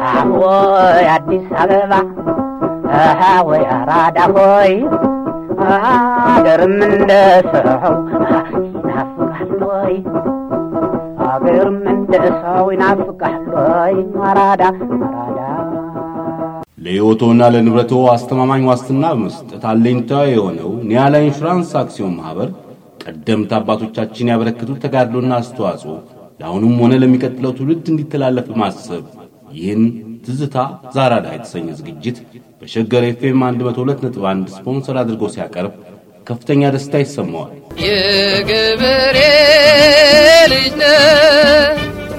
ወይ አዲስ አበባ ወይ አራዳ ሆይ አገርም እንደ ሰው ይናፍቃል ወይ አገርም እንደ ሰው ይናፍቃል ወይ አራዳ አራዳ ለሕይወቶና ለንብረቶ አስተማማኝ ዋስትና በመስጠት አለኝታ የሆነው ኒያላ ኢንሹራንስ አክሲዮን ማኅበር ቀደምት አባቶቻችን ያበረከቱት ተጋድሎና አስተዋጽኦ ለአሁኑም ሆነ ለሚቀጥለው ትውልድ እንዲተላለፍ በማሰብ ይህን ትዝታ ዛራዳ የተሰኘ ዝግጅት በሸገር ኤፍኤም 102.1 ስፖንሰር አድርጎ ሲያቀርብ ከፍተኛ ደስታ ይሰማዋል። የገበሬ ልጅ ነህ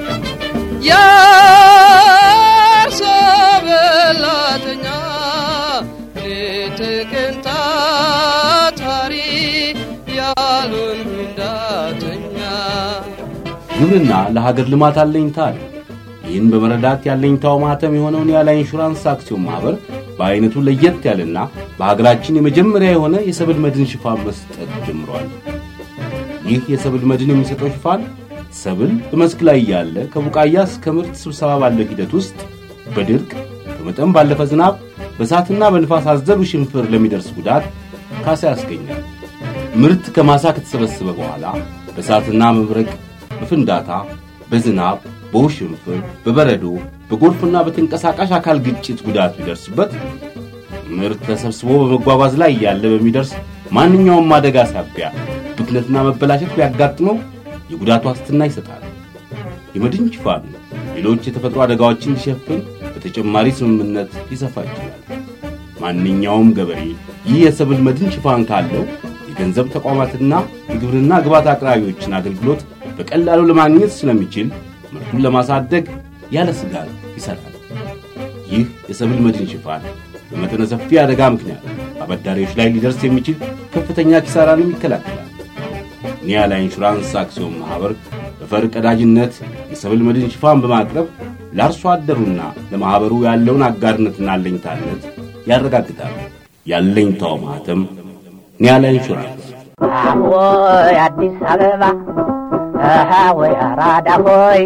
የአርሶ በላተኛ ሌት ቀን ታታሪ ያሉን እንዳተኛ ግብርና ለሀገር ልማት አለኝታ አለ። ይህን በመረዳት ያለኝታው ማህተም የሆነውን ያለ ኢንሹራንስ አክሲዮን ማኅበር በዐይነቱ ለየት ያለና በሀገራችን የመጀመሪያ የሆነ የሰብል መድን ሽፋን መስጠት ጀምሯል። ይህ የሰብል መድን የሚሰጠው ሽፋን ሰብል በመስክ ላይ ያለ ከቡቃያ እስከ ምርት ስብሰባ ባለው ሂደት ውስጥ በድርቅ በመጠን ባለፈ ዝናብ በእሳትና በንፋስ አዘሉ ሽንፍር ለሚደርስ ጉዳት ካሳ ያስገኛል። ምርት ከማሳ ከተሰበሰበ በኋላ በእሳትና መብረቅ፣ በፍንዳታ፣ በዝናብ፣ በውሽንፍር፣ በበረዶ፣ በጎርፍና በተንቀሳቃሽ አካል ግጭት ጉዳት ቢደርስበት ምርት ተሰብስቦ በመጓጓዝ ላይ ያለ በሚደርስ ማንኛውም አደጋ ሳቢያ ብክነትና መበላሸት ቢያጋጥመው የጉዳት ዋስትና ይሰጣል። የመድን ሽፋኑ ሌሎች የተፈጥሮ አደጋዎችን እንዲሸፍን በተጨማሪ ስምምነት ሊሰፋ ይችላል። ማንኛውም ገበሬ ይህ የሰብል መድን ሽፋን ካለው የገንዘብ ተቋማትና የግብርና ግብዓት አቅራቢዎችን አገልግሎት በቀላሉ ለማግኘት ስለሚችል ምርቱን ለማሳደግ ያለ ስጋት ይሰራል። ይህ የሰብል መድን ሽፋን በመጠነ ሰፊ አደጋ ምክንያት አበዳሪዎች ላይ ሊደርስ የሚችል ከፍተኛ ኪሳራንም ይከላከላል። ኒያላ ኢንሹራንስ አክሲዮን ማኅበር በፈር ቀዳጅነት የሰብል መድን ሽፋን በማቅረብ ለአርሶ አደሩና ለማኅበሩ ያለውን አጋርነትና አለኝታነት ያረጋግጣል። ያለኝታው ማኅተም ኒያላ ኢንሹራንስ። ወይ አዲስ አበባ ወይ አራዳ ሆይ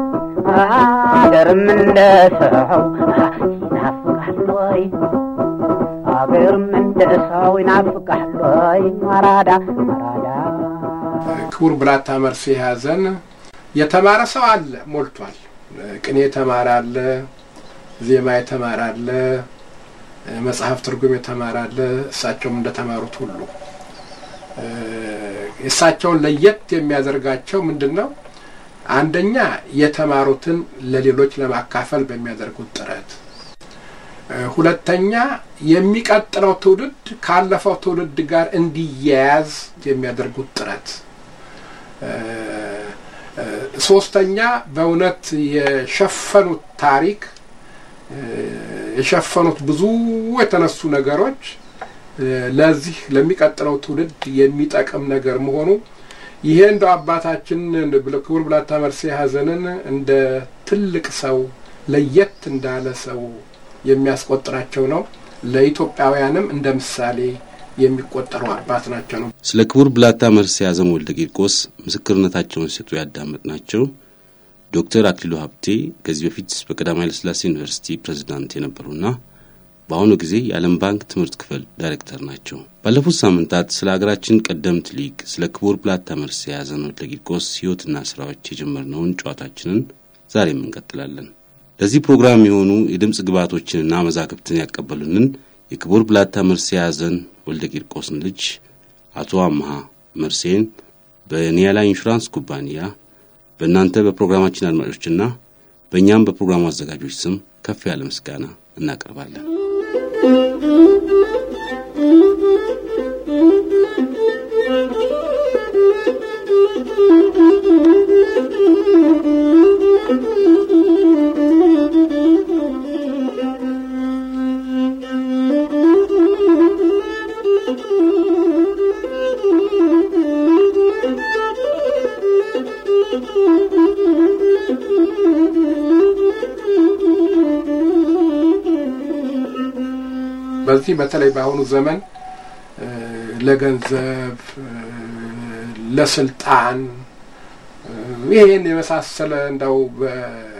አገርም እንደ ሰው ይናፍቃል ወይ አገርም እንደ ሰው ይናፍቃል ወይ አራዳ አራዳ ክቡር ብላታ መርሴ ሐዘን የተማረ ሰው አለ ሞልቷል። ቅኔ የተማረ አለ፣ ዜማ የተማረ አለ፣ መጽሐፍ ትርጉም የተማረ አለ። እሳቸውም እንደተማሩት ሁሉ እሳቸውን ለየት የሚያደርጋቸው ምንድን ነው? አንደኛ የተማሩትን ለሌሎች ለማካፈል በሚያደርጉት ጥረት፣ ሁለተኛ የሚቀጥለው ትውልድ ካለፈው ትውልድ ጋር እንዲያያዝ የሚያደርጉት ጥረት፣ ሶስተኛ በእውነት የሸፈኑት ታሪክ የሸፈኑት ብዙ የተነሱ ነገሮች ለዚህ ለሚቀጥለው ትውልድ የሚጠቅም ነገር መሆኑ ይሄ እንደ አባታችን ክቡር ብላታ መርሴ ሐዘንን እንደ ትልቅ ሰው ለየት እንዳለ ሰው የሚያስቆጥራቸው ነው። ለኢትዮጵያውያንም እንደ ምሳሌ የሚቆጠሩ አባት ናቸው ነው። ስለ ክቡር ብላታ መርሴ ሐዘን ወልደ ቂርቆስ ምስክርነታቸውን ሲሰጡ ያዳመጥናቸው ዶክተር አክሊሉ ሀብቴ ከዚህ በፊት በቀዳማዊ ኃይለ ሥላሴ ዩኒቨርሲቲ ፕሬዝዳንት የነበሩና በአሁኑ ጊዜ የዓለም ባንክ ትምህርት ክፍል ዳይሬክተር ናቸው። ባለፉት ሳምንታት ስለ ሀገራችን ቀደምት ሊቅ ስለ ክቡር ብላታ መርሴ ሐዘን ወልደ ቂርቆስ ሕይወትና ሥራዎች የጀመርነውን ጨዋታችንን ዛሬም እንቀጥላለን። ለዚህ ፕሮግራም የሆኑ የድምፅ ግብዓቶችንና መዛግብትን ያቀበሉንን የክቡር ብላታ መርሴ ሐዘን ወልደ ቂርቆስን ልጅ አቶ አምሃ መርሴን በኒያላ ኢንሹራንስ ኩባንያ በእናንተ በፕሮግራማችን አድማጮችና በእኛም በፕሮግራሙ አዘጋጆች ስም ከፍ ያለ ምስጋና እናቀርባለን። በዚህ በተለይ በአሁኑ ዘመን ለገንዘብ፣ ለስልጣን ይሄን የመሳሰለ እንደው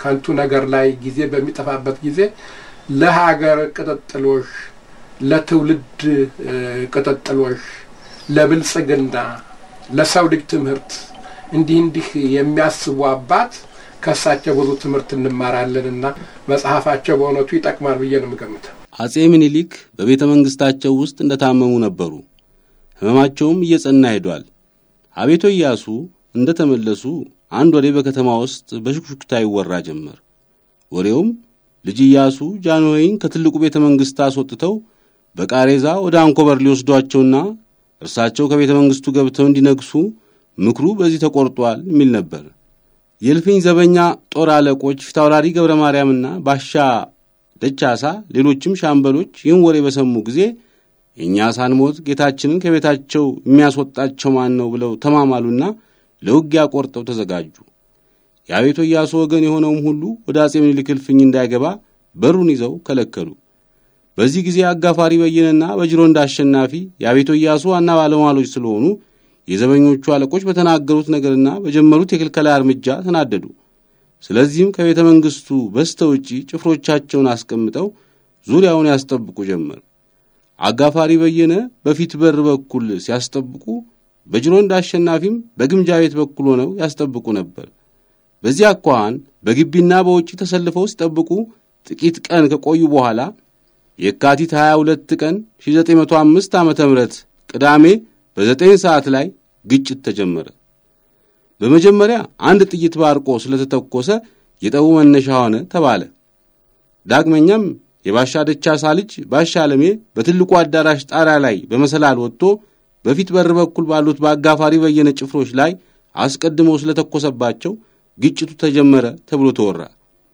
ከንቱ ነገር ላይ ጊዜ በሚጠፋበት ጊዜ ለሀገር ቅጥጥሎሽ፣ ለትውልድ ቅጥጥሎሽ፣ ለብልጽግና፣ ለሰው ልጅ ትምህርት እንዲህ እንዲህ የሚያስቡ አባት ከእሳቸው ብዙ ትምህርት እንማራለንና መጽሐፋቸው በእውነቱ ይጠቅማል ብዬ ነው የምገምተው። አጼ ምኒልክ በቤተ መንግሥታቸው ውስጥ እንደ ታመሙ ነበሩ። ሕመማቸውም እየጸና ሄዷል። አቤቶ ኢያሱ እንደ ተመለሱ አንድ ወሬ በከተማ ውስጥ በሹክሹክታ ይወራ ጀመር። ወሬውም ልጅ ኢያሱ ጃንሆይን ከትልቁ ቤተ መንግሥት አስወጥተው በቃሬዛ ወደ አንኮበር ሊወስዷቸውና እርሳቸው ከቤተ መንግሥቱ ገብተው እንዲነግሱ ምክሩ በዚህ ተቆርጧል የሚል ነበር። የእልፍኝ ዘበኛ ጦር አለቆች ፊታውራሪ ገብረ ማርያምና ባሻ ደቻሳ፣ ሌሎችም ሻምበሎች ይህን ወሬ በሰሙ ጊዜ እኛ ሳንሞት ጌታችንን ከቤታቸው የሚያስወጣቸው ማን ነው ብለው ተማማሉና ለውጊያ ቆርጠው ተዘጋጁ። የአቤቶ ኢያሱ ወገን የሆነውም ሁሉ ወደ አጼ ምኒልክ እልፍኝ እንዳይገባ በሩን ይዘው ከለከሉ። በዚህ ጊዜ አጋፋሪ በየነና በጅሮንዳ አሸናፊ የአቤቶ ኢያሱ ዋና ባለሟሎች ስለሆኑ የዘበኞቹ አለቆች በተናገሩት ነገርና በጀመሩት የክልከላ እርምጃ ተናደዱ። ስለዚህም ከቤተ መንግሥቱ በስተ ውጪ ጭፍሮቻቸውን አስቀምጠው ዙሪያውን ያስጠብቁ ጀመር። አጋፋሪ በየነ በፊት በር በኩል ሲያስጠብቁ፣ በጅሮንዳ አሸናፊም በግምጃ ቤት በኩል ሆነው ያስጠብቁ ነበር። በዚህ አኳኋን በግቢና በውጪ ተሰልፈው ሲጠብቁ ጥቂት ቀን ከቆዩ በኋላ የካቲት 22 ቀን 1905 ዓ ም ቅዳሜ በዘጠኝ ሰዓት ላይ ግጭት ተጀመረ። በመጀመሪያ አንድ ጥይት ባርቆ ስለተተኮሰ የጠቡ መነሻ ሆነ ተባለ። ዳግመኛም የባሻ ደቻሳ ልጅ ባሻ አለሜ በትልቁ አዳራሽ ጣሪያ ላይ በመሰላል ወጥቶ በፊት በር በኩል ባሉት በአጋፋሪ በየነ ጭፍሮች ላይ አስቀድሞ ስለተኮሰባቸው ግጭቱ ተጀመረ ተብሎ ተወራ።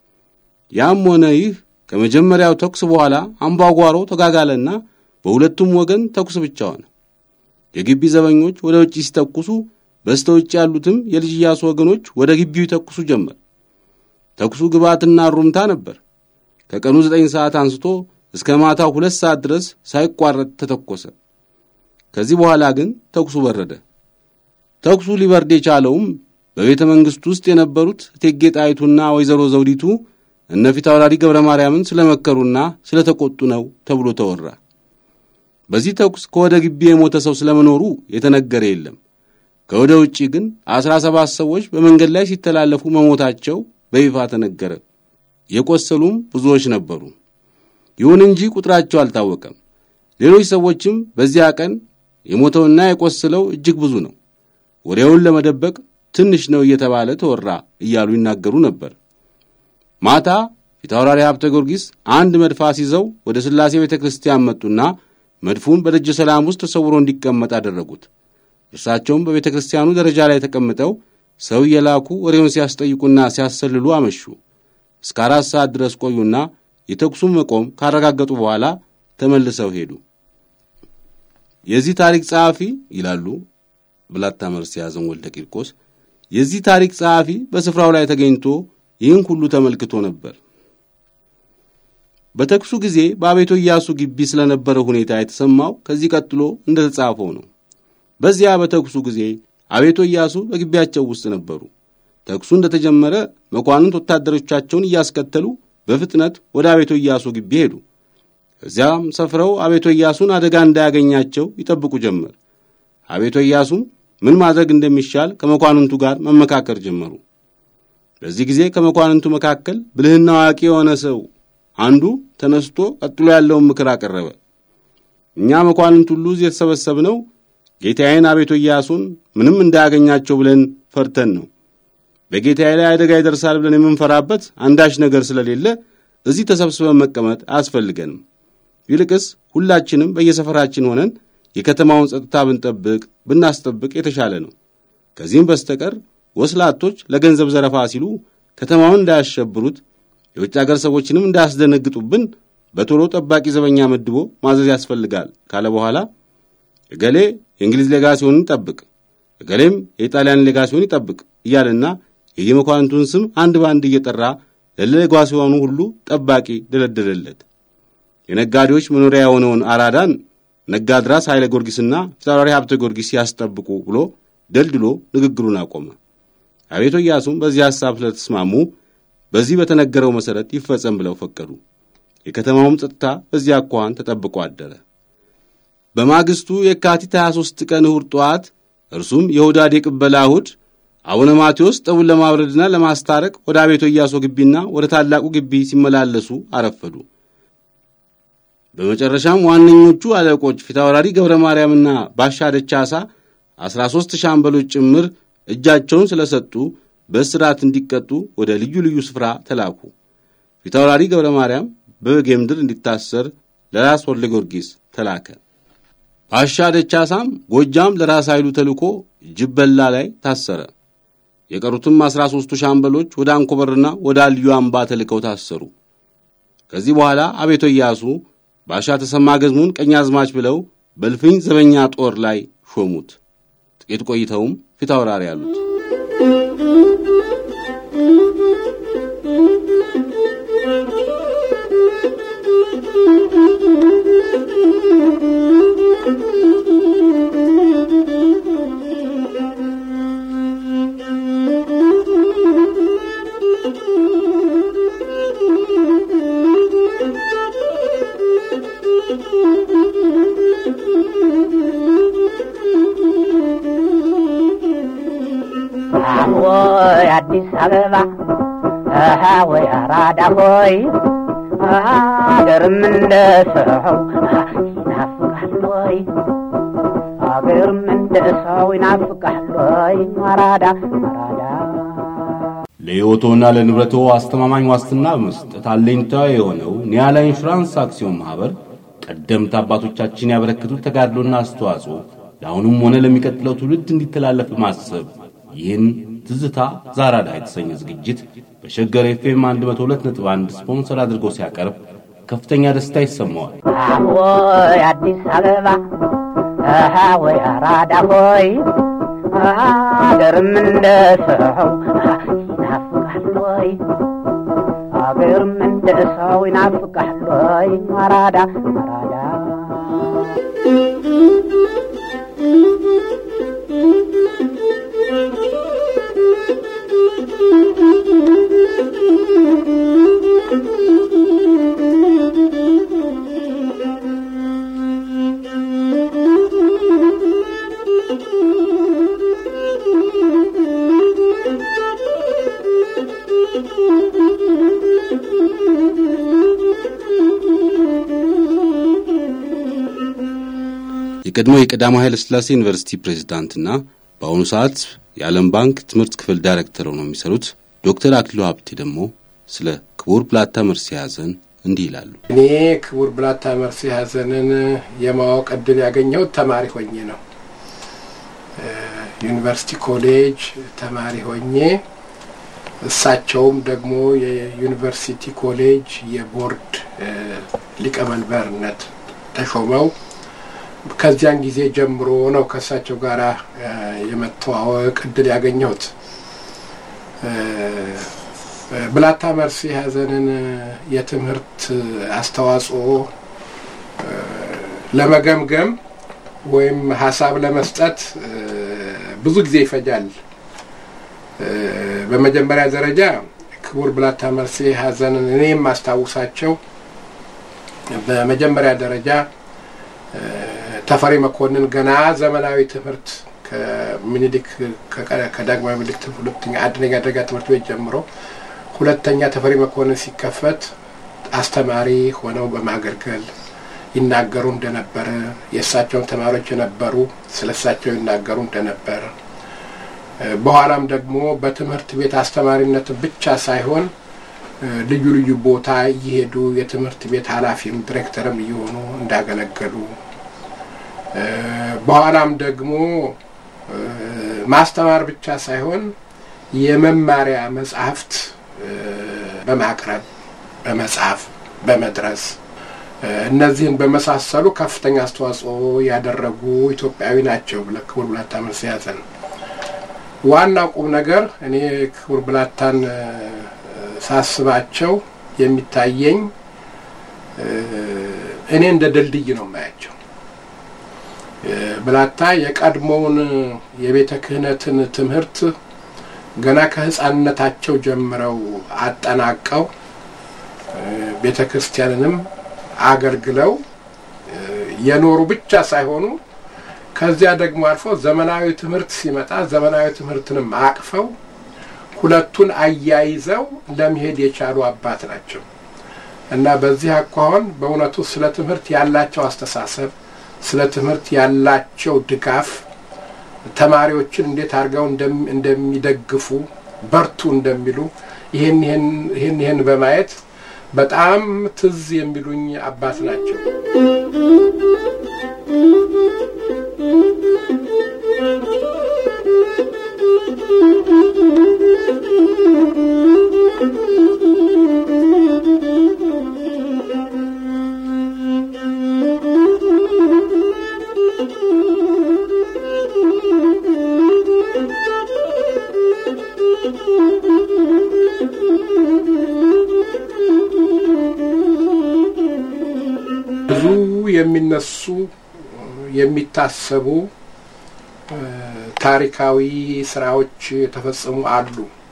ያም ሆነ ይህ ከመጀመሪያው ተኩስ በኋላ አምባጓሮ ተጋጋለና በሁለቱም ወገን ተኩስ ብቻ ሆነ። የግቢ ዘበኞች ወደ ውጭ ሲተኩሱ በስተ ውጭ ያሉትም የልጅ ኢያሱ ወገኖች ወደ ግቢው ይተኩሱ ጀመር። ተኩሱ ግባትና ሩምታ ነበር። ከቀኑ ዘጠኝ ሰዓት አንስቶ እስከ ማታው ሁለት ሰዓት ድረስ ሳይቋረጥ ተተኮሰ። ከዚህ በኋላ ግን ተኩሱ በረደ። ተኩሱ ሊበርድ የቻለውም በቤተ መንግሥቱ ውስጥ የነበሩት እቴጌ ጣይቱና ወይዘሮ ዘውዲቱ እነ ፊታውራሪ ገብረ ማርያምን ስለመከሩና ስለተቆጡ ነው ተብሎ ተወራ። በዚህ ተኩስ ከወደ ግቢ የሞተ ሰው ስለመኖሩ የተነገረ የለም። ከወደ ውጪ ግን አስራ ሰባት ሰዎች በመንገድ ላይ ሲተላለፉ መሞታቸው በይፋ ተነገረ። የቆሰሉም ብዙዎች ነበሩ። ይሁን እንጂ ቁጥራቸው አልታወቀም። ሌሎች ሰዎችም በዚያ ቀን የሞተውና የቆሰለው እጅግ ብዙ ነው፣ ወሬውን ለመደበቅ ትንሽ ነው እየተባለ ተወራ እያሉ ይናገሩ ነበር። ማታ ፊታውራሪ ሀብተ ጊዮርጊስ አንድ መድፍ አስይዘው ወደ ሥላሴ ቤተ ክርስቲያን መጡና መድፉን በደጀ ሰላም ውስጥ ተሰውሮ እንዲቀመጥ አደረጉት። እርሳቸውም በቤተ ክርስቲያኑ ደረጃ ላይ ተቀምጠው ሰው እየላኩ ወሬውን ሲያስጠይቁና ሲያሰልሉ አመሹ። እስከ አራት ሰዓት ድረስ ቆዩና የተኩሱን መቆም ካረጋገጡ በኋላ ተመልሰው ሄዱ። የዚህ ታሪክ ጸሐፊ ይላሉ ብላታ መርስ የያዘን ወልደ ቂርቆስ፣ የዚህ ታሪክ ጸሐፊ በስፍራው ላይ ተገኝቶ ይህን ሁሉ ተመልክቶ ነበር። በተኩሱ ጊዜ በአቤቶ ኢያሱ ግቢ ስለነበረው ሁኔታ የተሰማው ከዚህ ቀጥሎ እንደ ተጻፈው ነው። በዚያ በተኩሱ ጊዜ አቤቶ ኢያሱ በግቢያቸው ውስጥ ነበሩ። ተኩሱ እንደተጀመረ መኳንንት ወታደሮቻቸውን እያስከተሉ በፍጥነት ወደ አቤቶ ኢያሱ ግቢ ሄዱ። እዚያም ሰፍረው አቤቶ ኢያሱን አደጋ እንዳያገኛቸው ይጠብቁ ጀመር። አቤቶ ኢያሱም ምን ማድረግ እንደሚሻል ከመኳንንቱ ጋር መመካከር ጀመሩ። በዚህ ጊዜ ከመኳንንቱ መካከል ብልህና አዋቂ የሆነ ሰው አንዱ ተነስቶ ቀጥሎ ያለውን ምክር አቀረበ። እኛ መኳንንት ሁሉ እዚህ የተሰበሰብነው ጌታዬን አቤቶ ኢያሱን ምንም እንዳያገኛቸው ብለን ፈርተን ነው። በጌታዬ ላይ አደጋ ይደርሳል ብለን የምንፈራበት አንዳች ነገር ስለሌለ እዚህ ተሰብስበን መቀመጥ አያስፈልገንም። ይልቅስ ሁላችንም በየሰፈራችን ሆነን የከተማውን ጸጥታ ብንጠብቅ ብናስጠብቅ የተሻለ ነው። ከዚህም በስተቀር ወስላቶች ለገንዘብ ዘረፋ ሲሉ ከተማውን እንዳያሸብሩት የውጭ አገር ሰዎችንም እንዳያስደነግጡብን በቶሎ ጠባቂ ዘበኛ መድቦ ማዘዝ ያስፈልጋል ካለ በኋላ እገሌ የእንግሊዝ ሌጋሲዮንን ይጠብቅ፣ እገሌም የኢጣሊያን ሌጋሲዮን ይጠብቅ እያለና የየመኳንንቱን ስም አንድ በአንድ እየጠራ ለሌጋሲዮኑ ሁሉ ጠባቂ ደለደለለት። የነጋዴዎች መኖሪያ የሆነውን አራዳን ነጋድራስ ኃይለ ጊዮርጊስና ፊታውራሪ ሀብተ ጊዮርጊስ ያስጠብቁ ብሎ ደልድሎ ንግግሩን አቆመ። አቤቶ ኢያሱም በዚህ ሐሳብ ስለተስማሙ በዚህ በተነገረው መሠረት ይፈጸም ብለው ፈቀዱ። የከተማውም ጸጥታ በዚያ አኳኋን ተጠብቆ አደረ። በማግስቱ የካቲት 23 ቀን እሁድ ጠዋት እርሱም የሁዳዴ ቅበላ እሁድ አቡነ ማቴዎስ ጠቡን ለማብረድና ለማስታረቅ ወደ አቤቶ ኢያሱ ግቢና ወደ ታላቁ ግቢ ሲመላለሱ አረፈዱ። በመጨረሻም ዋነኞቹ አለቆች ፊታውራሪ ገብረ ማርያምና ባሻ ደቻሳ ዐሥራ ሦስት ሻምበሎች ጭምር እጃቸውን ስለ ሰጡ በእስራት እንዲቀጡ ወደ ልዩ ልዩ ስፍራ ተላኩ። ፊታውራሪ ገብረ ማርያም በጌምድር እንዲታሰር ለራስ ወልደ ጊዮርጊስ ተላከ። ባሻ ደቻሳም ጎጃም ለራስ ኃይሉ ተልኮ ጅበላ ላይ ታሰረ። የቀሩትም አሥራ ሦስቱ ሻምበሎች ወደ አንኮበርና ወደ አልዩ አምባ ተልከው ታሰሩ። ከዚህ በኋላ አቤቶ ኢያሱ ባሻ ተሰማ ገዝሙን ቀኛዝማች ብለው በልፍኝ ዘበኛ ጦር ላይ ሾሙት። ጥቂት ቆይተውም ፊት አውራሪ አሉት። ወይ አዲስ አበባ አሃ ወይ አራዳ ሆይ አገርም እንደ ሰው ይናፍቃል ወይ አገርም እንደ ሰው ይናፍቃል ወይ አራዳ አራዳ ለሕይወቶና ለንብረቶ አስተማማኝ ዋስትና በመስጠት አለኝታ የሆነው ኒያላ ኢንሹራንስ አክሲዮን ማኅበር ቀደምት አባቶቻችን ያበረከቱት ተጋድሎና አስተዋጽኦ ለአሁኑም ሆነ ለሚቀጥለው ትውልድ እንዲተላለፍ በማሰብ ይህን ትዝታ ዛራዳ የተሰኘ ዝግጅት በሸገር ኤፍኤም 102.1 ስፖንሰር አድርጎ ሲያቀርብ ከፍተኛ ደስታ ይሰማዋል። ወይ አዲስ አበባ አሃ ወይ አራዳ ሆይ አገርም እንደ ሰው ይናፍቃል ወይ አገርም እንደ ሰው ይናፍቃል ወይ አራዳ አራዳ የቀድሞ የቀዳማዊ ኃይለ ሥላሴ ዩኒቨርሲቲ ፕሬዝዳንትና በአሁኑ ሰዓት የዓለም ባንክ ትምህርት ክፍል ዳይሬክተር ሆነው የሚሰሩት ዶክተር አክሊሉ ሀብቴ ደግሞ ስለ ክቡር ብላታ መርሴ ሐዘን እንዲህ ይላሉ። እኔ ክቡር ብላታ መርሴ ሐዘንን የማወቅ እድል ያገኘሁት ተማሪ ሆኜ ነው። ዩኒቨርሲቲ ኮሌጅ ተማሪ ሆኜ እሳቸውም ደግሞ የዩኒቨርሲቲ ኮሌጅ የቦርድ ሊቀመንበርነት ተሾመው ከዚያን ጊዜ ጀምሮ ነው ከእሳቸው ጋር የመተዋወቅ እድል ያገኘሁት። ብላታ መርሴ ሐዘንን የትምህርት አስተዋጽኦ ለመገምገም ወይም ሀሳብ ለመስጠት ብዙ ጊዜ ይፈጃል። በመጀመሪያ ደረጃ ክቡር ብላታ መርሴ ሐዘንን እኔ የማስታውሳቸው በመጀመሪያ ደረጃ ተፈሪ መኮንን ገና ዘመናዊ ትምህርት ከምኒልክ ከዳግማዊ ምኒልክ ሁለተኛ አንደኛ ደረጃ ትምህርት ቤት ጀምሮ ሁለተኛ ተፈሪ መኮንን ሲከፈት አስተማሪ ሆነው በማገልገል ይናገሩ እንደነበረ የእሳቸውን ተማሪዎች የነበሩ ስለ እሳቸው ይናገሩ እንደነበረ በኋላም ደግሞ በትምህርት ቤት አስተማሪነት ብቻ ሳይሆን ልዩ ልዩ ቦታ እየሄዱ የትምህርት ቤት ኃላፊም ዲሬክተርም እየሆኑ እንዳገለገሉ በኋላም ደግሞ ማስተማር ብቻ ሳይሆን የመማሪያ መጽሐፍት በማቅረብ በመጽሐፍ በመድረስ እነዚህን በመሳሰሉ ከፍተኛ አስተዋጽኦ ያደረጉ ኢትዮጵያዊ ናቸው። ክቡር ብላታ መርሴ ሐዘን ዋና ቁም ነገር እኔ ክቡር ብላታን ሳስባቸው የሚታየኝ እኔ እንደ ድልድይ ነው የማያቸው። ብላታ የቀድሞውን የቤተ ክህነትን ትምህርት ገና ከህፃንነታቸው ጀምረው አጠናቀው ቤተ ክርስቲያንንም አገልግለው የኖሩ ብቻ ሳይሆኑ ከዚያ ደግሞ አልፎ ዘመናዊ ትምህርት ሲመጣ ዘመናዊ ትምህርትንም አቅፈው ሁለቱን አያይዘው ለመሄድ የቻሉ አባት ናቸው እና በዚህ አኳኋን በእውነቱ ስለ ትምህርት ያላቸው አስተሳሰብ፣ ስለ ትምህርት ያላቸው ድጋፍ፣ ተማሪዎችን እንዴት አድርገው እንደሚደግፉ በርቱ እንደሚሉ ይህን ይህን ይህን በማየት በጣም ትዝ የሚሉኝ አባት ናቸው። ብዙ የሚነሱ የሚታሰቡ ታሪካዊ ስራዎች የተፈጸሙ አሉ።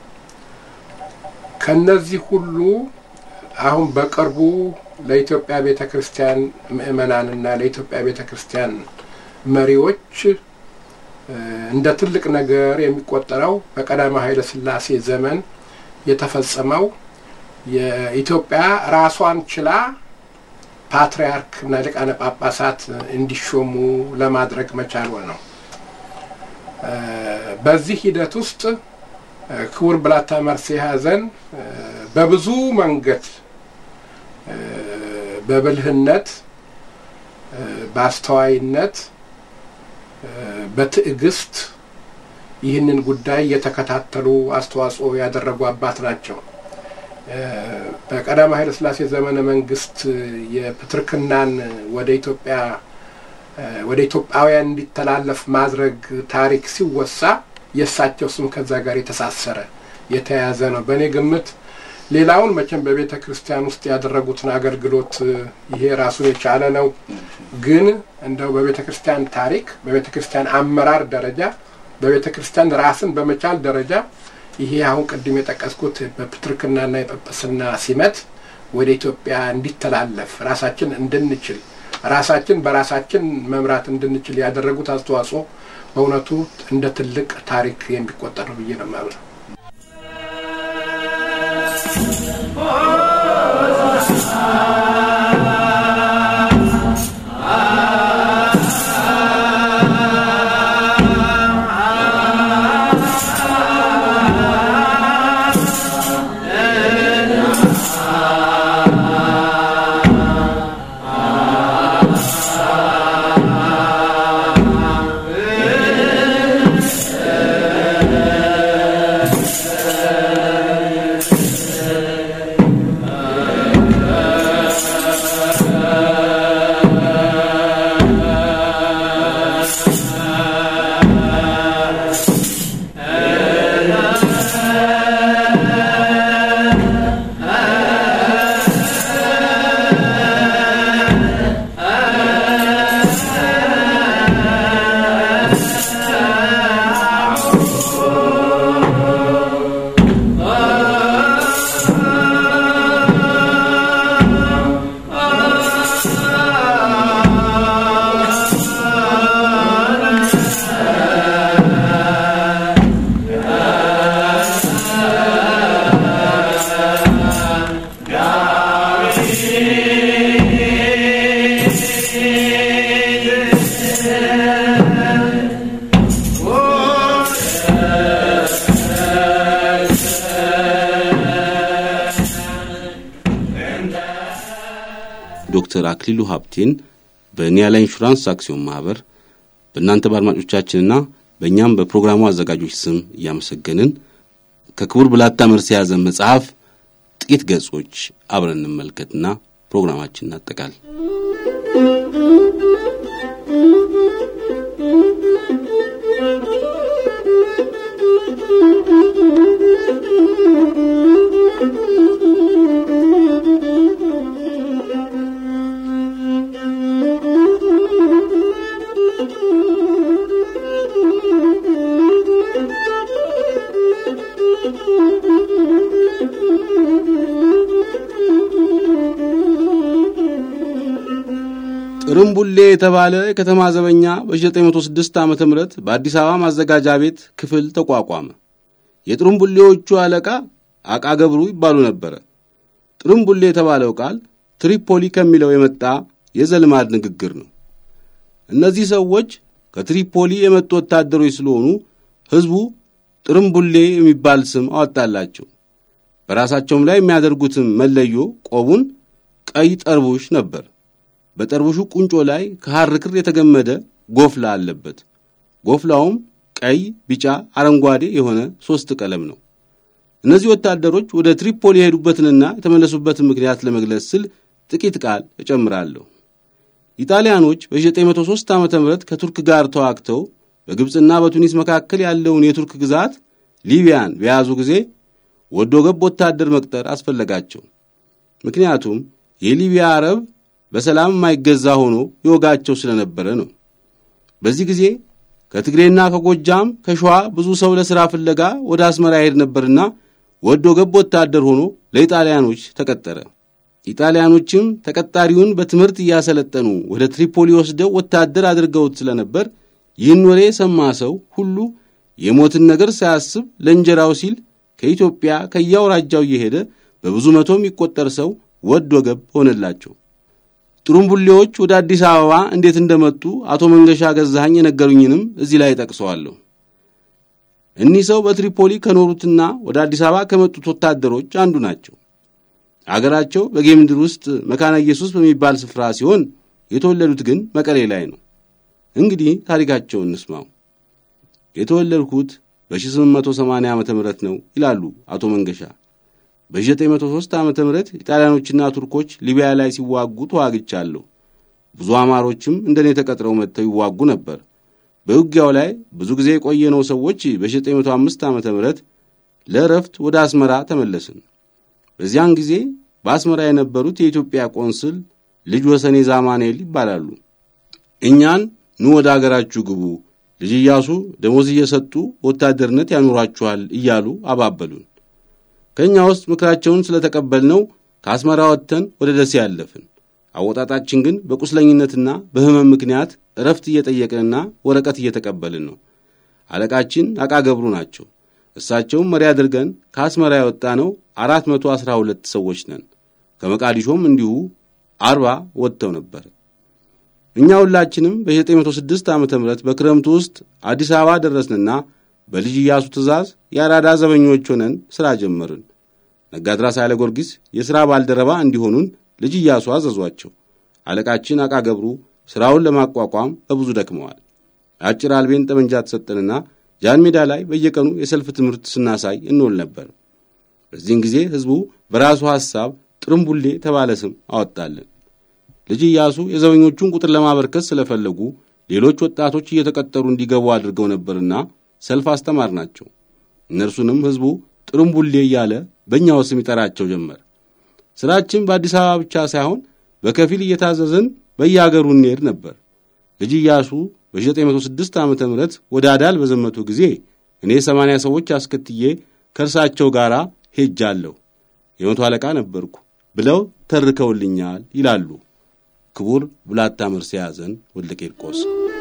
ከነዚህ ሁሉ አሁን በቅርቡ ለኢትዮጵያ ቤተ ክርስቲያን ምእመናንና ለኢትዮጵያ ቤተ ክርስቲያን መሪዎች እንደ ትልቅ ነገር የሚቆጠረው በቀዳማዊ ኃይለ ሥላሴ ዘመን የተፈጸመው የኢትዮጵያ ራሷን ችላ ፓትርያርክ እና ሊቃነ ጳጳሳት እንዲሾሙ ለማድረግ መቻል ነው። በዚህ ሂደት ውስጥ ክቡር ብላታ መርሴ ሐዘን በብዙ መንገድ በብልህነት፣ በአስተዋይነት፣ በትዕግስት ይህንን ጉዳይ የተከታተሉ አስተዋጽኦ ያደረጉ አባት ናቸው። በቀዳማዊ ኃይለ ሥላሴ ዘመነ መንግስት የፕትርክናን ወደ ኢትዮጵያ ወደ ኢትዮጵያውያን እንዲተላለፍ ማድረግ ታሪክ ሲወሳ የእሳቸው ስም ከዛ ጋር የተሳሰረ የተያያዘ ነው። በእኔ ግምት ሌላውን መቼም በቤተ ክርስቲያን ውስጥ ያደረጉትን አገልግሎት ይሄ ራሱን የቻለ ነው። ግን እንደው በቤተ ክርስቲያን ታሪክ፣ በቤተ ክርስቲያን አመራር ደረጃ፣ በቤተ ክርስቲያን ራስን በመቻል ደረጃ ይሄ አሁን ቅድም የጠቀስኩት በፕትርክናና የጳጳስና ሲመት ወደ ኢትዮጵያ እንዲተላለፍ ራሳችን እንድንችል ራሳችን በራሳችን መምራት እንድንችል ያደረጉት አስተዋጽኦ በእውነቱ እንደ ትልቅ ታሪክ የሚቆጠር ነው ብዬ ነው የማምነው። ዶክተር አክሊሉ ሀብቴን በኒያላ ኢንሹራንስ አክሲዮን ማህበር በእናንተ በአድማጮቻችንና በእኛም በፕሮግራሙ አዘጋጆች ስም እያመሰገንን ከክቡር ብላታ መርሴ የያዘን መጽሐፍ ጥቂት ገጾች አብረን እንመልከትና ፕሮግራማችን እናጠቃል። ጥርምቡሌ የተባለ የከተማ ዘበኛ በ1906 ዓ ም በአዲስ አበባ ማዘጋጃ ቤት ክፍል ተቋቋመ። የጥርምቡሌዎቹ አለቃ አቃ ገብሩ ይባሉ ነበረ። ጥርምቡሌ የተባለው ቃል ትሪፖሊ ከሚለው የመጣ የዘልማድ ንግግር ነው። እነዚህ ሰዎች ከትሪፖሊ የመጡ ወታደሮች ስለሆኑ ሕዝቡ ጥርምቡሌ የሚባል ስም አወጣላቸው። በራሳቸውም ላይ የሚያደርጉትም መለዮ ቆቡን ቀይ ጠርቡሽ ነበር። በጠርቡሹ ቁንጮ ላይ ከሐር ክር የተገመደ ጎፍላ አለበት። ጎፍላውም ቀይ፣ ቢጫ፣ አረንጓዴ የሆነ ሦስት ቀለም ነው። እነዚህ ወታደሮች ወደ ትሪፖሊ የሄዱበትንና የተመለሱበትን ምክንያት ለመግለጽ ስል ጥቂት ቃል እጨምራለሁ። ኢጣሊያኖች በ903 ዓ ም ከቱርክ ጋር ተዋግተው በግብፅና በቱኒስ መካከል ያለውን የቱርክ ግዛት ሊቢያን በያዙ ጊዜ ወዶ ገብ ወታደር መቅጠር አስፈለጋቸው። ምክንያቱም የሊቢያ አረብ በሰላም የማይገዛ ሆኖ ይወጋቸው ስለነበረ ነው። በዚህ ጊዜ ከትግሬና ከጎጃም ከሸዋ ብዙ ሰው ለሥራ ፍለጋ ወደ አስመራ ይሄድ ነበርና ወዶ ገብ ወታደር ሆኖ ለኢጣሊያኖች ተቀጠረ። ኢጣሊያኖችም ተቀጣሪውን በትምህርት እያሰለጠኑ ወደ ትሪፖሊ ወስደው ወታደር አድርገውት ስለነበር ይህን ወሬ የሰማ ሰው ሁሉ የሞትን ነገር ሳያስብ ለእንጀራው ሲል ከኢትዮጵያ ከየአውራጃው እየሄደ በብዙ መቶ የሚቆጠር ሰው ወዶ ገብ ሆነላቸው። ጥሩምቡሌዎች ወደ አዲስ አበባ እንዴት እንደመጡ አቶ መንገሻ ገዛኸኝ የነገሩኝንም እዚህ ላይ ጠቅሰዋለሁ። እኒህ ሰው በትሪፖሊ ከኖሩትና ወደ አዲስ አበባ ከመጡት ወታደሮች አንዱ ናቸው። አገራቸው በጌምድር ውስጥ መካነ ኢየሱስ በሚባል ስፍራ ሲሆን የተወለዱት ግን መቀሌ ላይ ነው። እንግዲህ ታሪካቸውን እንስማው። የተወለድኩት በ1880 ዓ ም ነው ይላሉ አቶ መንገሻ። በ903 ዓ ም ኢጣሊያኖችና ቱርኮች ሊቢያ ላይ ሲዋጉ ተዋግቻለሁ። ብዙ አማሮችም እንደኔ ተቀጥረው መጥተው ይዋጉ ነበር። በውጊያው ላይ ብዙ ጊዜ የቆየነው ሰዎች በ905 ዓ ም ለእረፍት ወደ አስመራ ተመለስን። በዚያን ጊዜ በአስመራ የነበሩት የኢትዮጵያ ቆንስል ልጅ ወሰኔ ዛማኔል ይባላሉ። እኛን ኑ ወደ አገራችሁ ግቡ፣ ልጅ ኢያሱ ደሞዝ እየሰጡ ወታደርነት ያኑሯችኋል እያሉ አባበሉን። ከእኛ ውስጥ ምክራቸውን ስለተቀበልነው ከአስመራ ወጥተን ወደ ደሴ ያለፍን። አወጣጣችን ግን በቁስለኝነትና በሕመም ምክንያት እረፍት እየጠየቅንና ወረቀት እየተቀበልን ነው። አለቃችን አቃ ገብሩ ናቸው። እሳቸውም መሪ አድርገን ከአስመራ የወጣ ነው አራት መቶ አስራ ሁለት ሰዎች ነን። ከመቃዲሾም እንዲሁ አርባ ወጥተው ነበር። እኛ ሁላችንም በ906 ዓ ም በክረምቱ ውስጥ አዲስ አበባ ደረስንና በልጅ ኢያሱ ትእዛዝ የአራዳ ዘበኞች ሆነን ሥራ ጀመርን። ነጋድራስ ኃይለ ጊዮርጊስ የሥራ ባልደረባ እንዲሆኑን ልጅ ኢያሱ አዘዟቸው። አለቃችን አቃ ገብሩ ሥራውን ለማቋቋም በብዙ ደክመዋል። አጭር አልቤን ጠመንጃ ተሰጠንና ጃን ሜዳ ላይ በየቀኑ የሰልፍ ትምህርት ስናሳይ እንውል ነበር። በዚህን ጊዜ ሕዝቡ በራሱ ሐሳብ ጥርምቡሌ የተባለ ስም አወጣልን። ልጅ ኢያሱ የዘበኞቹን ቁጥር ለማበርከት ስለፈለጉ ሌሎች ወጣቶች እየተቀጠሩ እንዲገቡ አድርገው ነበርና ሰልፍ አስተማር ናቸው። እነርሱንም ሕዝቡ ጥርምቡሌ እያለ በእኛው ስም ይጠራቸው ጀመር። ሥራችን በአዲስ አበባ ብቻ ሳይሆን በከፊል እየታዘዝን በየአገሩ እንሄድ ነበር። ልጅ ኢያሱ በ906 ዓ ም ወደ አዳል በዘመቱ ጊዜ እኔ ሰማንያ ሰዎች አስከትዬ ከእርሳቸው ጋር ሄጃለሁ፣ የመቶ አለቃ ነበርኩ ብለው ተርከውልኛል ይላሉ ክቡር ብላታ መርሴ ያዘን ወልደ ቂርቆስ።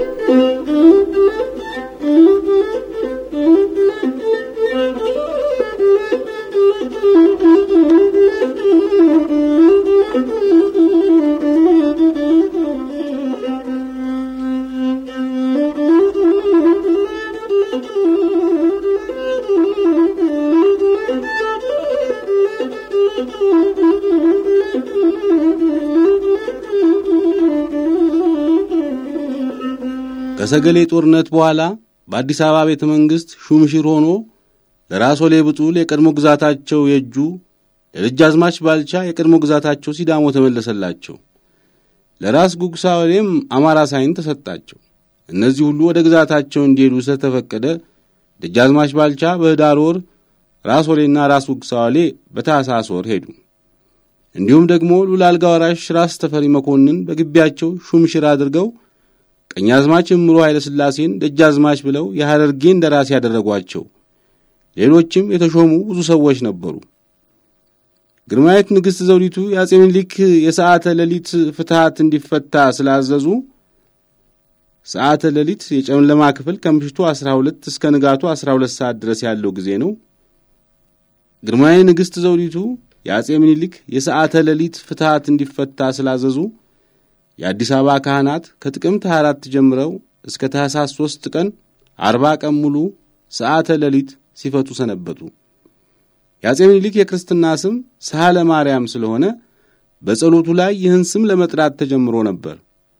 ከሰገሌ ጦርነት በኋላ በአዲስ አበባ ቤተ መንግሥት ሹምሽር ሆኖ ለራስ ወሌ ብጡል የቀድሞ ግዛታቸው የእጁ ለደጃዝማች ባልቻ የቀድሞ ግዛታቸው ሲዳሞ ተመለሰላቸው። ለራስ ጉግሳ ወሌም አማራ ሳይን ተሰጣቸው። እነዚህ ሁሉ ወደ ግዛታቸው እንዲሄዱ ስለተፈቀደ ደጃዝማች ባልቻ በኅዳር ወር፣ ራስ ወሌና ራስ ጉግሳ ወሌ በታኅሳስ ወር ሄዱ። እንዲሁም ደግሞ ሉል አልጋ ወራሽ ራስ ተፈሪ መኮንን በግቢያቸው ሹምሽር አድርገው ቀኛዝማች እምሮ ኃይለ ሥላሴን ደጃዝማች ብለው የሐረርጌን ደራሲ ያደረጓቸው። ሌሎችም የተሾሙ ብዙ ሰዎች ነበሩ። ግርማዊት ንግሥት ዘውዲቱ የአጼ ምኒልክ የሰዓተ ሌሊት ፍትሐት እንዲፈታ ስላዘዙ ሰዓተ ሌሊት የጨለማ ክፍል ከምሽቱ 12 እስከ ንጋቱ 12 ሰዓት ድረስ ያለው ጊዜ ነው። ግርማዊ ንግሥት ዘውዲቱ የአጼ ምኒልክ የሰዓተ ሌሊት ፍትሐት እንዲፈታ ስላዘዙ የአዲስ አበባ ካህናት ከጥቅምት 24 ጀምረው እስከ ታኅሳስ 3 ቀን አርባ ቀን ሙሉ ሰዓተ ሌሊት ሲፈቱ ሰነበቱ። የአጼ ምኒልክ የክርስትና ስም ሳህለ ማርያም ስለሆነ በጸሎቱ ላይ ይህን ስም ለመጥራት ተጀምሮ ነበር።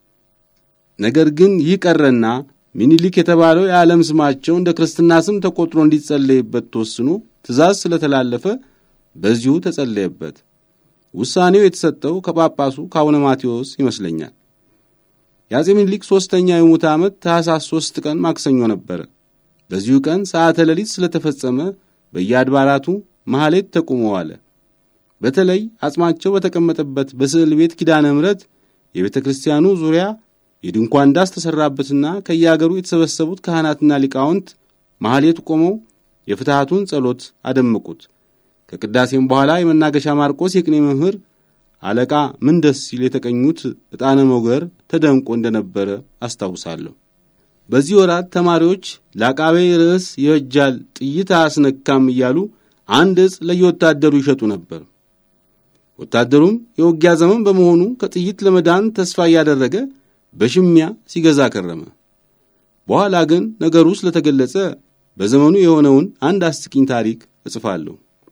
ነገር ግን ይህ ቀረና ሚኒሊክ የተባለው የዓለም ስማቸው እንደ ክርስትና ስም ተቆጥሮ እንዲጸለይበት ተወስኖ ትእዛዝ ስለተላለፈ በዚሁ ተጸለየበት። ውሳኔው የተሰጠው ከጳጳሱ ከአቡነ ማቴዎስ ይመስለኛል። የአጼ ምኒልክ ሦስተኛው የሙት ዓመት ታኅሳስ ሦስት ቀን ማክሰኞ ነበረ። በዚሁ ቀን ሰዓተ ሌሊት ስለተፈጸመ በየአድባራቱ መሐሌት ተቁሞ ዋለ። በተለይ አጽማቸው በተቀመጠበት በስዕል ቤት ኪዳነ ምሕረት የቤተ ክርስቲያኑ ዙሪያ የድንኳን ዳስ ተሠራበትና ከየአገሩ የተሰበሰቡት ካህናትና ሊቃውንት መሐሌቱ ቆመው የፍትሐቱን ጸሎት አደመቁት። ከቅዳሴም በኋላ የመናገሻ ማርቆስ የቅኔ መምህር አለቃ ምን ደስ ሲል የተቀኙት ዕጣነ ሞገር ተደንቆ እንደነበረ አስታውሳለሁ። በዚህ ወራት ተማሪዎች ለአቃቤ ርዕስ ይበጃል ጥይት አያስነካም እያሉ አንድ ዕጽ ለየወታደሩ ይሸጡ ነበር። ወታደሩም የውጊያ ዘመን በመሆኑ ከጥይት ለመዳን ተስፋ እያደረገ በሽሚያ ሲገዛ ከረመ። በኋላ ግን ነገሩ ስለተገለጸ በዘመኑ የሆነውን አንድ አስቂኝ ታሪክ እጽፋለሁ።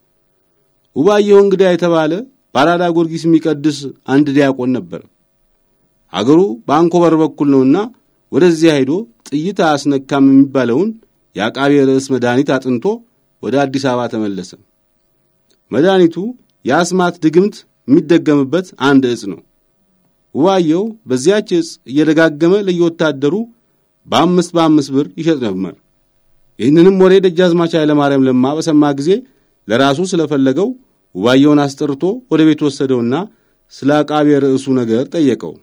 ውባየሁ እንግዳ የተባለ በአራዳ ጊዮርጊስ የሚቀድስ አንድ ዲያቆን ነበር። አገሩ በአንኮበር በኩል ነውና ወደዚያ ሄዶ ጥይት አያስነካም የሚባለውን የአቃቤ ርዕስ መድኃኒት አጥንቶ ወደ አዲስ አበባ ተመለሰ። መድኃኒቱ የአስማት ድግምት የሚደገምበት አንድ ዕጽ ነው። ውባየው በዚያች ዕጽ እየደጋገመ ለየወታደሩ በአምስት በአምስት ብር ይሸጥ ነበር። ይህንንም ወሬ ደጃዝማች ኃይለማርያም ለማ በሰማ ጊዜ ለራሱ ስለፈለገው ውባየውን አስጠርቶ ወደ ቤት ወሰደውና ስለ አቃቤ ርዕሱ ነገር ጠየቀው።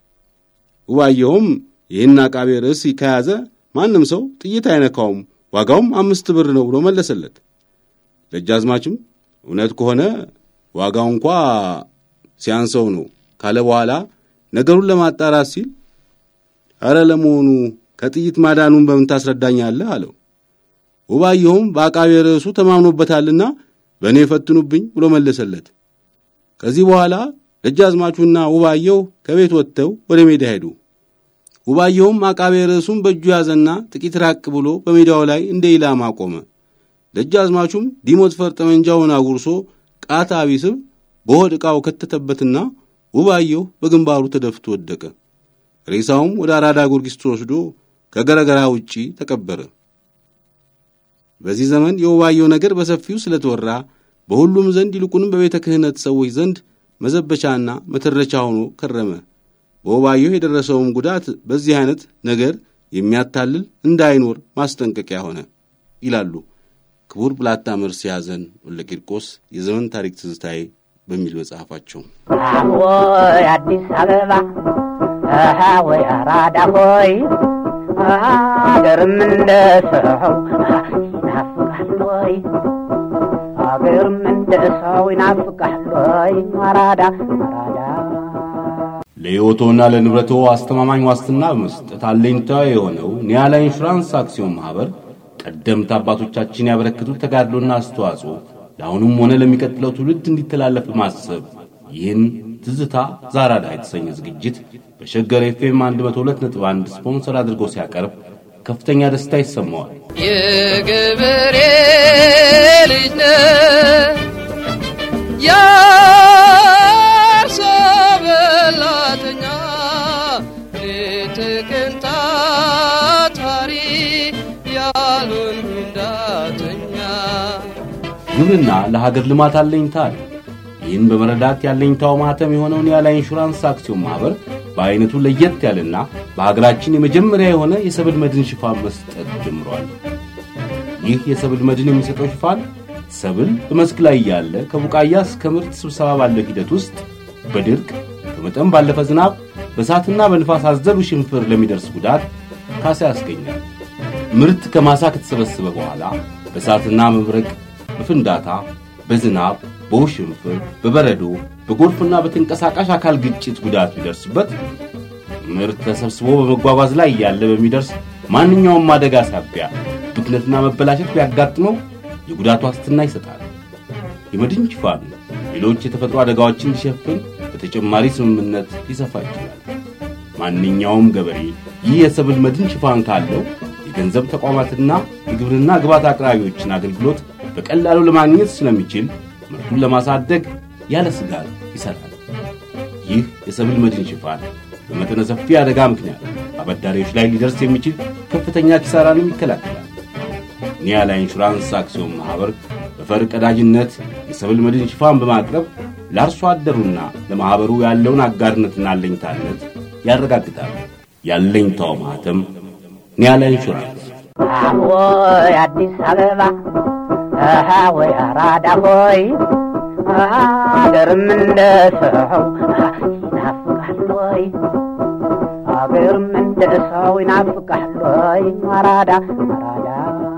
ውባየውም ይህን አቃቤ ርዕስ ከያዘ ማንም ሰው ጥይት አይነካውም፣ ዋጋውም አምስት ብር ነው ብሎ መለሰለት። ደጃዝማችም እውነት ከሆነ ዋጋው እንኳ ሲያንሰው ነው ካለ በኋላ ነገሩን ለማጣራት ሲል አረ ለመሆኑ ከጥይት ማዳኑን በምን ታስረዳኛለህ? አለው። ውባየሁም በአቃቤ ርዕሱ ተማምኖበታልና በእኔ ፈትኑብኝ ብሎ መለሰለት። ከዚህ በኋላ ደጃዝማቹና ውባየሁ ከቤት ወጥተው ወደ ሜዳ ሄዱ። ውባየሁም አቃቤ ርዕሱን በእጁ ያዘና ጥቂት ራቅ ብሎ በሜዳው ላይ እንደ ኢላማ ቆመ። ደጃዝማቹም ዲሞት ፈር ጠመንጃውን አጉርሶ ቃታ ቢስብ በሆድ ዕቃው ከተተበትና ውባየሁ በግንባሩ ተደፍቶ ወደቀ። ሬሳውም ወደ አራዳ ጊዮርጊስ ተወስዶ ከገረገራ ውጪ ተቀበረ። በዚህ ዘመን የውባየሁ ነገር በሰፊው ስለተወራ በሁሉም ዘንድ ይልቁንም በቤተ ክህነት ሰዎች ዘንድ መዘበቻና መተረቻ ሆኖ ከረመ። በውባየሁ የደረሰውም ጉዳት በዚህ አይነት ነገር የሚያታልል እንዳይኖር ማስጠንቀቂያ ሆነ ይላሉ ክቡር ብላታ መርስ ያዘን ወልደ ቂርቆስ የዘመን ታሪክ ትዝታዬ በሚል መጽሐፋቸው። ወይ አዲስ አበባ አሃ ወይ አራዳ ሆይ አገርም እንደ ሰው ይናፍቃል ወይ አገርም እንደ ሰው ይናፍቃል ወይ አራዳ አራዳ ለሕይወቶና ለንብረቶ አስተማማኝ ዋስትና በመስጠት አለኝታ የሆነው ኒያላ ኢንሹራንስ አክሲዮን ማኅበር ቀደምት አባቶቻችን ያበረከቱት ተጋድሎና አስተዋጽኦ ለአሁኑም ሆነ ለሚቀጥለው ትውልድ እንዲተላለፍ በማሰብ ይህን ትዝታ ዛራዳ የተሰኘ ዝግጅት በሸገር ኤፍኤም 102.1 ስፖንሰር አድርጎ ሲያቀርብ ከፍተኛ ደስታ ይሰማዋል። የገበሬ ልጅ ነህ የአርሶ በላተኛ ሌት ቀን ታታሪ ያሉን እንዳተኛ ግብርና ለሀገር ልማት አለኝታ አለ። ይህን በመረዳት ያለኝታው ማህተም የሆነውን ያለ ኢንሹራንስ አክሲዮን ማኅበር በዐይነቱ ለየት ያለና በሀገራችን የመጀመሪያ የሆነ የሰብል መድን ሽፋን መስጠት ጀምሯል። ይህ የሰብል መድን የሚሰጠው ሽፋን ሰብል በመስክ ላይ ያለ ከቡቃያ እስከ ምርት ስብሰባ ባለው ሂደት ውስጥ በድርቅ ከመጠን ባለፈ ዝናብ፣ በእሳትና በንፋስ አዘሉ ሽንፍር ለሚደርስ ጉዳት ካሳ ያስገኛል። ምርት ከማሳ ከተሰበሰበ በኋላ በእሳትና መብረቅ፣ በፍንዳታ፣ በዝናብ፣ በውሽንፍር፣ በበረዶ፣ በጎርፍና በተንቀሳቃሽ አካል ግጭት ጉዳት ቢደርስበት ምርት ተሰብስቦ በመጓጓዝ ላይ ያለ በሚደርስ ማንኛውም አደጋ ሳቢያ ብክነትና መበላሸት ቢያጋጥመው የጉዳት ዋስትና ይሰጣል። የመድን ሽፋን ሌሎች የተፈጥሮ አደጋዎችን ሊሸፍን በተጨማሪ ስምምነት ሊሰፋ ይችላል። ማንኛውም ገበሬ ይህ የሰብል መድን ሽፋን ካለው የገንዘብ ተቋማትና የግብርና ግብዓት አቅራቢዎችን አገልግሎት በቀላሉ ለማግኘት ስለሚችል ምርቱን ለማሳደግ ያለ ስጋት ይሰራል። ይህ የሰብል መድን ሽፋን በመጠነ ሰፊ አደጋ ምክንያት አበዳሪዎች ላይ ሊደርስ የሚችል ከፍተኛ ኪሳራንም ይከላከላል። ኒያላ ኢንሹራንስ አክሲዮን ማኅበር በፈር ቀዳጅነት የሰብል መድን ሽፋን በማቅረብ ለአርሶ አደሩና ለማኅበሩ ያለውን አጋርነትና አለኝታነት ያረጋግጣል። ያለኝታው ማኅተም ኒያላ ኢንሹራንስ። ወይ አዲስ አበባ አሃ ወይ አራዳ ሆይ አገርም እንደ ሰው ይናፍቃል ወይ አገርም እንደ ሰው ይናፍቃል ወይ አራዳ አራዳ